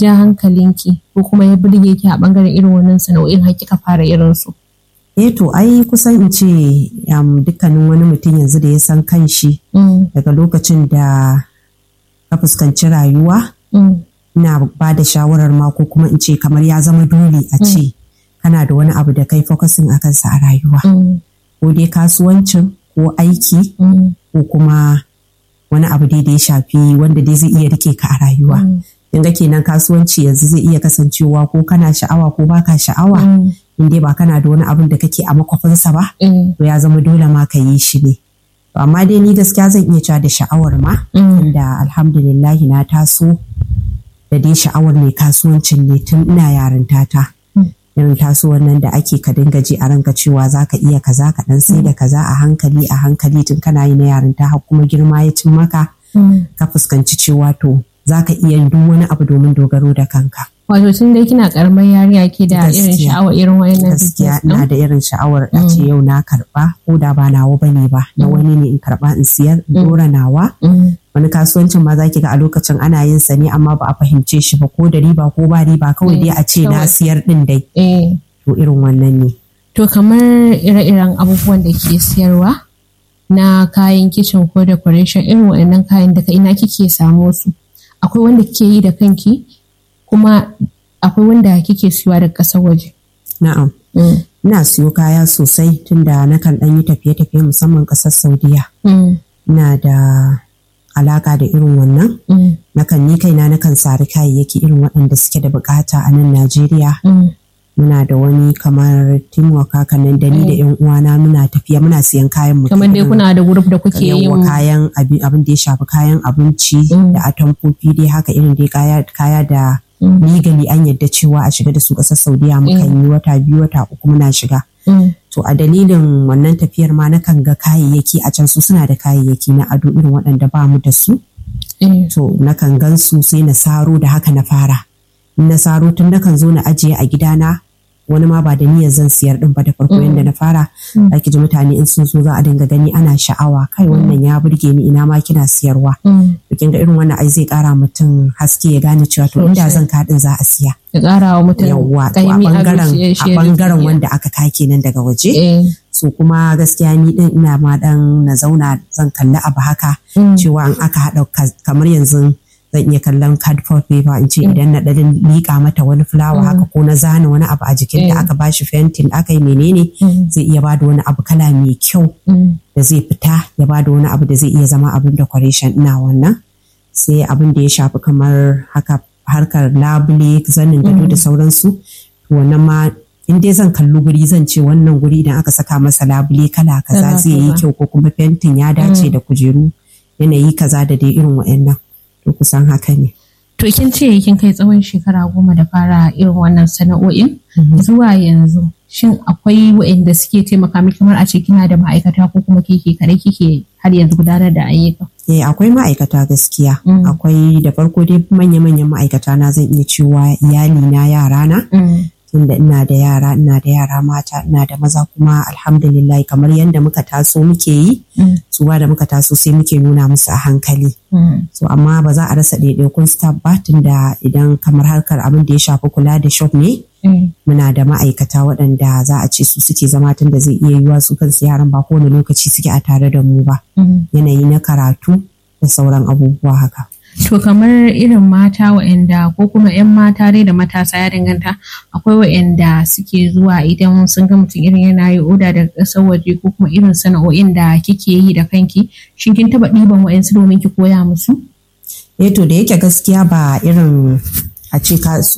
ja hankalinki ko kuma ya burge ki a bangaren irin wannan sana'o'in har kika fara irin su? Eh to ai kusan in ce dukkanin wani mutum yanzu da ya san kanshi daga lokacin da ka fuskanci rayuwa ina ba da shawarar ma ko kuma in ce kamar ya zama dole a ce kana da wani abu da kai focusing a kansa a rayuwa ko dai kasuwancin ko aiki ko kuma wani abu dai da ya shafi wanda dai zai iya rike ka a rayuwa ga kenan kasuwanci yanzu zai iya kasancewa ko kana sha'awa ko baka sha'awa in dai ba kana da wani abin da kake a makwafinsa ba to ya zama dole ma ka yi shi ne amma dai ni gaskiya zan iya cewa da sha'awar ma da alhamdulillah na taso da dai sha'awar mai kasuwancin ne tun ina yarinta ta irin tasowar nan da ake ka dinga ji a ranka cewa za ka iya kaza ka dan sai da kaza a hankali a hankali tun kana yi na yarinta har kuma girma ya cin maka ka fuskanci cewa to za ka iya yin duk wani abu domin dogaro da kanka. Wato tun dai kina karamar yarinya ke da irin sha'awar irin wayannan Gaskiya ina da irin sha'awar a ce yau na karba ko da ba nawa bane ba na wani ne in karba in siyar in dora nawa. Wani kasuwancin ma za ki ga a lokacin ana yin sa ne amma ba a fahimce shi ba ko da riba ko ba riba kawai dai a ce na siyar din dai. To irin wannan ne. To kamar ire-iren abubuwan da ke siyarwa na kayan kicin ko decoration irin waɗannan kayan daga ina kike samo su? akwai wanda kike yi da kanki kuma akwai wanda kike siyowa daga ƙasar waje. Na'am. Ina siyo kaya sosai tunda nakan ɗan yi tafiye-tafiye musamman ƙasar Saudiya. Ina da alaka da irin wannan. Nakan ni kaina nakan sari kayayyaki irin waɗanda suke da bukata a nan Najeriya. Muna da wani kamar teamwork haka nan da ni da yan uwana muna tafiya muna siyan kayan mu. Kamar dai kuna da group da kuke yin kayan abin da ya shafi kayan abinci da atamfofi dai haka irin dai kaya da legally an yadda cewa a shiga da su ƙasar Saudiya mukan yi wata biyu wata uku muna shiga. To a dalilin wannan tafiyar ma nakan ga kayayyaki a can su suna da kayayyaki na ado irin waɗanda ba mu da su. To nakan gan su sai na saro da haka na fara. Na saro tun nakan zo na ajiye a gidana wani ma ba da niyyar zan siyar din ba da farko yadda na fara ake ji mutane in sun so za a dinga gani ana sha'awa kai wannan ya burge ni ina ma kina siyarwa kin ga irin wannan ai zai kara mutum haske ya gane cewa to inda zan kaɗin za a siya ya kara wa mutum yawwa to a bangaren a bangaren wanda aka kake nan daga waje so kuma gaskiya ni din ina ma dan na zauna zan kalli abu haka cewa in aka haɗa kamar yanzu zan iya kallon cardboard paper in ce idan na ɗan liƙa mata wani fulawa haka ko na zana wani abu a jikin da aka bashi fentin aka yi menene zai iya bada wani abu kala mai kyau da zai fita ya bada wani abu da zai iya zama abin decoration ina wannan sai abin da ya shafi kamar haka harkar labule zanin gado da sauransu wannan ma in dai zan kalli guri zan ce wannan guri idan aka saka masa labule kala kaza zai yi kyau ko kuma fentin ya dace da kujeru yanayi kaza da dai irin wa'annan to kusan haka ne. To kin ce kin kai tsawon shekara goma da fara irin wannan sana'o'in zuwa yanzu shin akwai waɗanda suke taimaka miki kamar a ce kina da ma'aikata ko kuma keke kare kike har yanzu gudanar da ayyuka? Eh akwai ma'aikata gaskiya. Akwai da farko dai manya-manyan ma'aikata na zan iya cewa iyali na yara na. tunda ina da yara ina da yara mata ina da maza kuma alhamdulillah kamar yadda muka taso muke yi su da muka taso sai muke nuna musu a hankali so amma ba za a rasa ɗaiɗaikun staff ba tunda idan kamar harkar abin da ya shafi kula da shop ne muna da ma'aikata waɗanda za a ce su suke zama tunda zai iya yiwa su kansu yaran ba kowane lokaci suke a tare da mu ba yanayi na karatu da sauran abubuwa haka To kamar irin mata waɗanda ko kuma 'yan mata dai da matasa ya danganta akwai waɗanda suke zuwa idan sun ga mutum irin yana yi oda daga ƙasar waje ko kuma irin sana'o'in da kike yi da kanki shin kin taɓa ɗiban waɗansu domin ki koya musu? Eh to da yake gaskiya ba irin a ce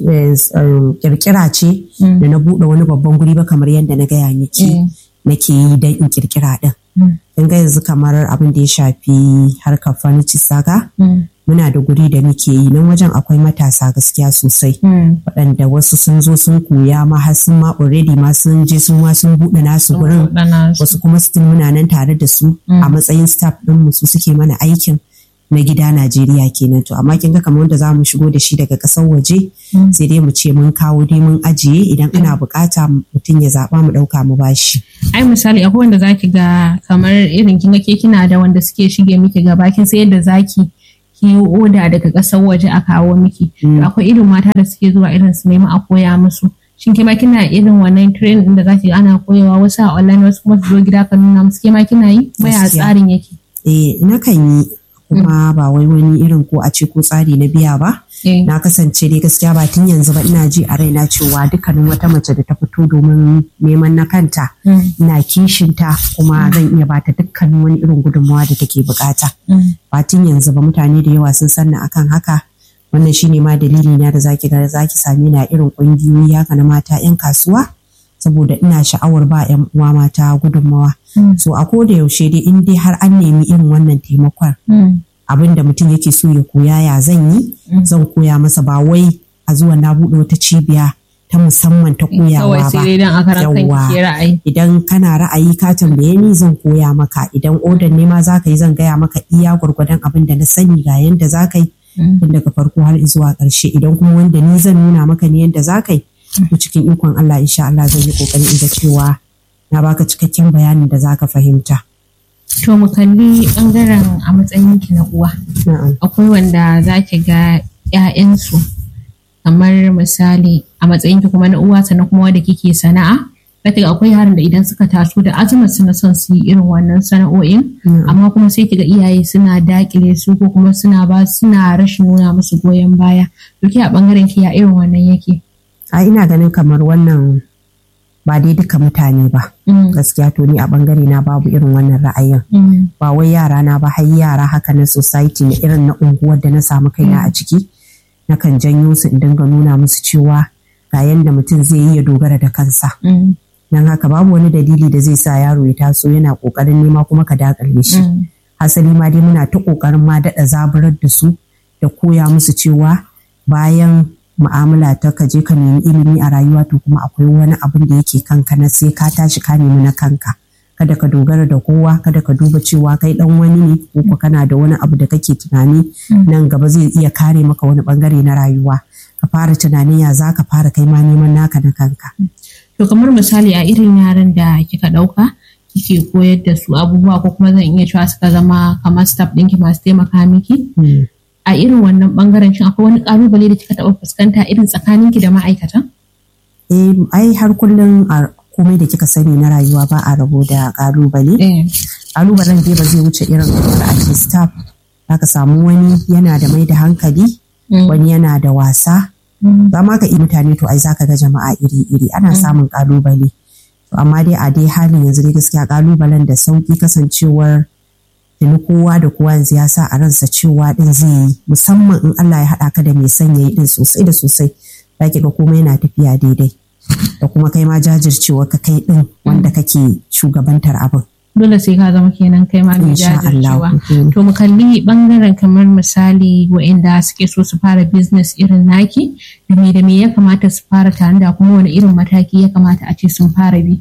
kirkira ce da na buɗe wani babban guri ba kamar yadda na gaya miki nake yi don in kirkira ɗin. Kin ga yanzu kamar abin da ya shafi harkar furniture saka muna da guri da muke yi nan wajen akwai matasa gaskiya sosai waɗanda wasu sun zo sun koya ma har sun ma already ma sun je sun ma sun buɗe nasu gurin wasu kuma still muna nan tare da su a matsayin staff ɗin mu su suke mana aikin na gida Najeriya kenan to amma kin ga kamar wanda za mu shigo da shi daga ƙasar waje sai dai mu ce mun kawo dai mun ajiye idan ana bukata mutum ya zaɓa mu ɗauka mu bashi. Ai misali akwai wanda zaki ga kamar irin kin ga ke kina da wanda suke shige miki gaba kin sai yadda zaki ki yi oda daga ƙasar waje a kawo miki akwai irin mata da suke zuwa irin su nemi a koya musu shin kima kina irin wannan training da zaki ana koyawa wasu a online wasu kuma su zo gida ka nuna musu kima kina yi maya tsarin yake eh na kan yi kuma ba wai wani irin ko a ce ko tsari na biya ba na kasance dai gaskiya ba tun yanzu ba ina ji a raina cewa dukkanin wata mace da ta fito domin neman na kanta ina kishinta kuma zan iya bata dukkanin wani irin gudunmawa da take bukata ba tun yanzu ba mutane da yawa sun sanna akan haka wannan shine ma dalili na da zaki ga zaki same na irin kungiyoyi haka na mata yan kasuwa saboda ina sha'awar ba yan uwa mata gudunmawa so a koda yaushe dai in dai har an nemi irin wannan taimakon abin da mutum yake so ya koya ya zan yi zan koya masa ba wai a zuwa na buɗe wata cibiya ta musamman ta koyawa ba yawwa idan kana ra'ayi ka tambaye ni zan koya maka idan odan ne ma za ka yi zan gaya maka iya gwargwadon abin da na sani ga yanda za ka yi tun daga farko har zuwa ƙarshe idan kuma wanda ni zan nuna maka ne yanda za ka yi to cikin ikon Allah insha Allah zan yi kokari in ga cewa na baka cikakken bayanin da za ka fahimta. To mu kalli bangaren a matsayin ki na uwa. Akwai wanda za ki ga 'ya'yansu kamar misali a matsayin ki kuma na uwa sannan kuma wanda kike sana'a. Zaki ga akwai yaran da idan suka taso da azumar su na son su yi irin wannan sana'o'in amma kuma sai ki ga iyaye suna dakile su ko kuma suna ba suna rashin nuna musu goyon baya. To a bangaren ki ya irin wannan yake. A ina ganin kamar wannan ba dai duka mutane ba gaskiya to ni a bangare na babu irin wannan ra'ayin ba wai yara na ba har yara haka na society na irin na unguwar da na samu kaina a ciki na kan janyo su in dinga nuna musu cewa ga yanda mutum zai yi ya dogara da kansa dan haka babu wani dalili da zai sa yaro ya taso yana kokarin nema kuma ka dakale shi hasali ma dai muna ta kokarin ma daɗa zaburar da su da koya musu cewa bayan mu'amala ta ka je ka nemi ilimi a rayuwa to kuma akwai wani abin da yake kanka na sai ka tashi ka nemi na kanka kada ka dogara da kowa kada ka duba cewa kai dan wani ne ko ko kana da wani abu da kake tunani nan gaba zai iya kare maka wani bangare na rayuwa ka fara tunanin ya za ka fara kai ma neman naka na kanka to kamar misali a irin yaran da kika dauka kike koyar da su abubuwa ko kuma zan iya cewa suka zama kamar staff ɗinki masu taimaka miki a irin wannan bangaren shin akwai wani kalubale da kika taɓa fuskanta irin tsakaninki da ma'aikatan? Eh, ai har kullum a komai da kika sani na rayuwa ba a rabo da kalubale. Kalubalen dai ba zai wuce irin kamar a ce staff zaka samu wani yana da mai da hankali, wani yana da wasa. Za ma ka mutane to ai zaka ga jama'a iri-iri ana samun kalubale. amma dai a dai halin yanzu dai gaskiya kalubalen da sauki kasancewar tuni kowa da kowa yanzu ya sa a ransa cewa din zai yi musamman in Allah ya haɗa ka da mai son yayi din sosai da sosai za ki ga komai yana tafiya daidai da kuma kai ma jajircewa ka kai din wanda kake shugabantar abin. Dole sai ka zama kenan kai ma mai jajircewa. To mu kalli bangaren kamar misali waɗanda suke so su fara business irin naki da me da me ya kamata su fara tare da kuma wani irin mataki ya kamata a ce sun fara bi.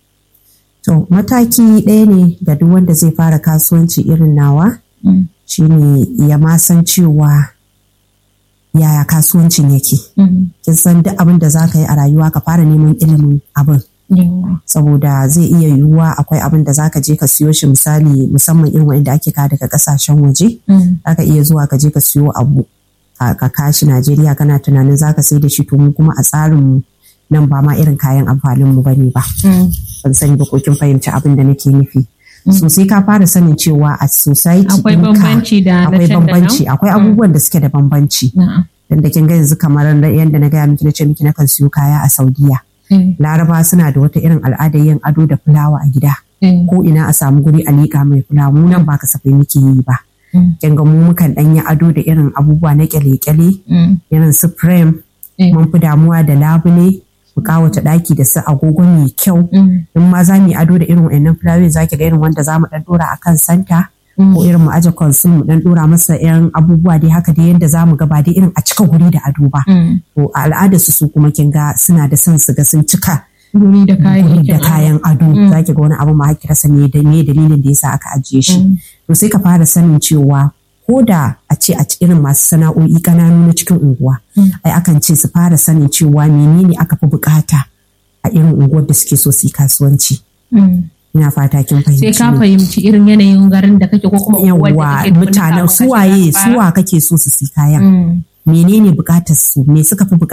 To mataki ɗaya ne ga duk wanda zai fara kasuwanci irin nawa shine ya ma san cewa yaya kasuwancin yake. Kin san duk abin da za ka yi a rayuwa ka fara neman ilimin abin. Saboda zai iya yiwuwa akwai abin da za ka je ka siyo shi misali musamman irin wanda ake ka daga kasashen waje. Za ka iya zuwa ka je ka siyo abu ka kashi Najeriya kana tunanin za ka sai da shi to mu kuma a tsarin nan ba ma irin kayan amfanin mu bane ba. Ban sani ba ko kin fahimci abin da nake nufi. So sai ka fara sanin cewa a society akwai bambanci da akwai bambanci akwai abubuwan da suke da bambanci. Dan da kin ga yanzu kamar yadda na gaya miki na ce miki nakan siyo kaya a Saudiya. Laraba suna da wata irin al'adar yin ado da fulawa a gida. Ko ina a samu guri a liƙa mai fulawa mu nan ba kasafai muke yi ba. Kin ga mu mukan ɗan yi ado da irin abubuwa na kyale-kyale irin su frame mun fi damuwa da labule mu kawata ɗaki da su agogo mai kyau in ma za mu yi ado da irin wa'annan fulawoyi za ki ga irin wanda za mu ɗan ɗora a kan santa ko irin mu aje konsul mu ɗan ɗora masa yan abubuwa dai haka dai yadda za mu ga ba dai irin a cika guri da ado ba to a al'adar su su kuma kin ga suna da son su ga sun cika guri da kayan ado za ki ga wani abu ma haki rasa me dalilin da yasa aka ajiye shi to sai ka fara sanin cewa ko da a ce a irin masu sana'o'i ƙananu na cikin unguwa ai akan ce su fara sanin cewa menene aka fi bukata a irin unguwar da suke so su yi kasuwanci ina fata kin fahimci sai ka fahimci irin yanayin garin da kake ko kuma yawa mutanen suwaye suwa kake so su si kayan menene bukatar su me suka fi